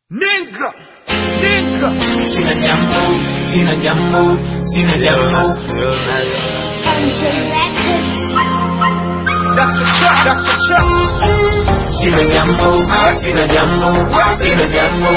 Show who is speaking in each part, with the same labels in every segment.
Speaker 1: Nigga, nigga.
Speaker 2: Sina jambo, sina jambo, sina jambo.
Speaker 3: MJ Records.
Speaker 1: That's the trap, that's the trap.
Speaker 2: Sina jambo, sina jambo, sina jambo.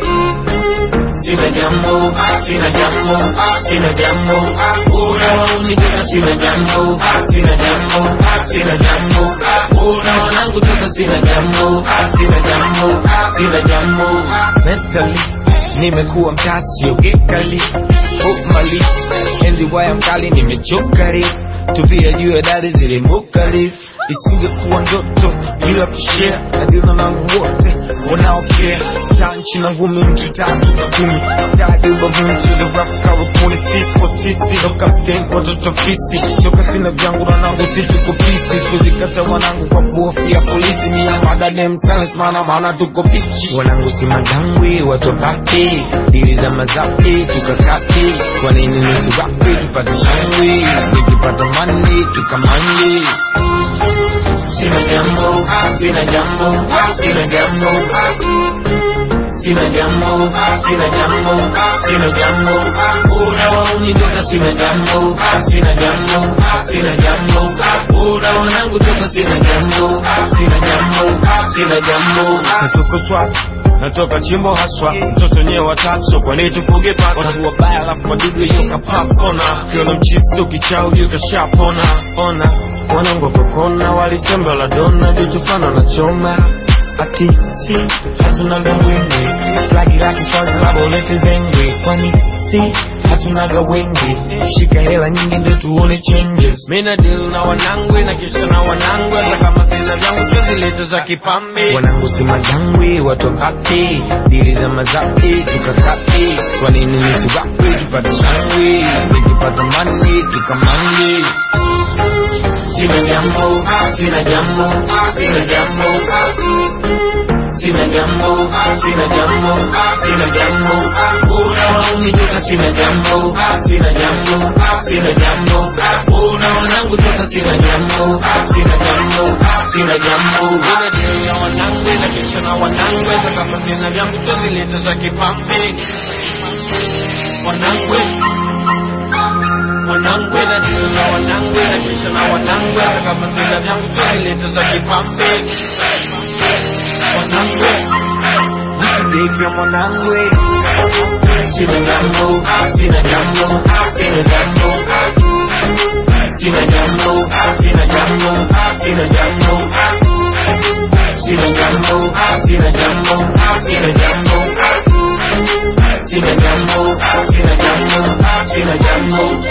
Speaker 2: Sina jambo, sina jambo, sina jambo. Unaonitaka sina jambo, sina jambo, sina jambo. Unaonangu toka sina jambo, sina jambo, sina jambo.
Speaker 1: Mentally, nimekuwa mtasi ogekali Hopefully, enzi waya mkali nimechokari tupia juu ya dari zilimbukali isingekuwa ndoto bila kushare na dilo nangu wote wanaokea tanchi na ngumi mtu tatu na kumi tadi ubavuni mchezo rap karupuni sisi kwa sisi no captain watoto fisi toka sina vyangu na nangu si tuko pisi kuzikata wanangu kwa kuhofia polisi ni ya madadem silence maana maana tuko pichi wanangu si madangwi watu wabaki dili za mazapi tukakati kwa nini nusu wapi tupate shangwi nikipata mani tukamani
Speaker 2: Sina jambo, sina jambo, sina jambo. Sina jambo, sina jambo, sina jambo. Unawaunitoka sina jambo, sina jambo, sina jambo. Unawanangu toka sina jambo, sina jambo, sina jambo.
Speaker 1: natoka swasa natoka chimbo haswa mtoto nyewe watatu so kwa nini tufuge paka watu wabaya alafu wadudu yoka papona kiona mchisto kichao yoka shapona ona wanangu wakokona walisembe la dona jotufana na choma ati si hatunaga mwenge flagi laki swazi labolete zengwe kwani si hatunaga wenge shika hela nyingi ndio tuone changes mina deal na wanangwe na kisha na wanangwe hata kama sina vyangu twezileta za kipambe wanangu si majangwe watu wabaki dili za mazapi tukakati kwa nini nisiwapi tupate shangwe nikipata mani tukamani
Speaker 2: Sina jambo, sina jambo, sina jambo. Sina jambo, sina jambo, sina jambo. Unawaunitoka sina jambo, sina jambo, sina jambo. Unawanangu toka sina jambo, sina jambo, sina jambo.
Speaker 1: Mina deal na wanangwe na kisha na wanangwe hata kama sina vyangu twezileta za kipambe wanangwe wanangwe na deal na wanangwe na kisha na wanangwe hata kama sina vyangu twezileta za kipambe wanangwe nikidekia mwanangwe
Speaker 2: Sina jambo, sina jambo, sina jambo. Sina jambo, sina jambo, sina jambo. Sina jambo, sina jambo, sina jambo. Sina jambo, sina jambo, sina jambo.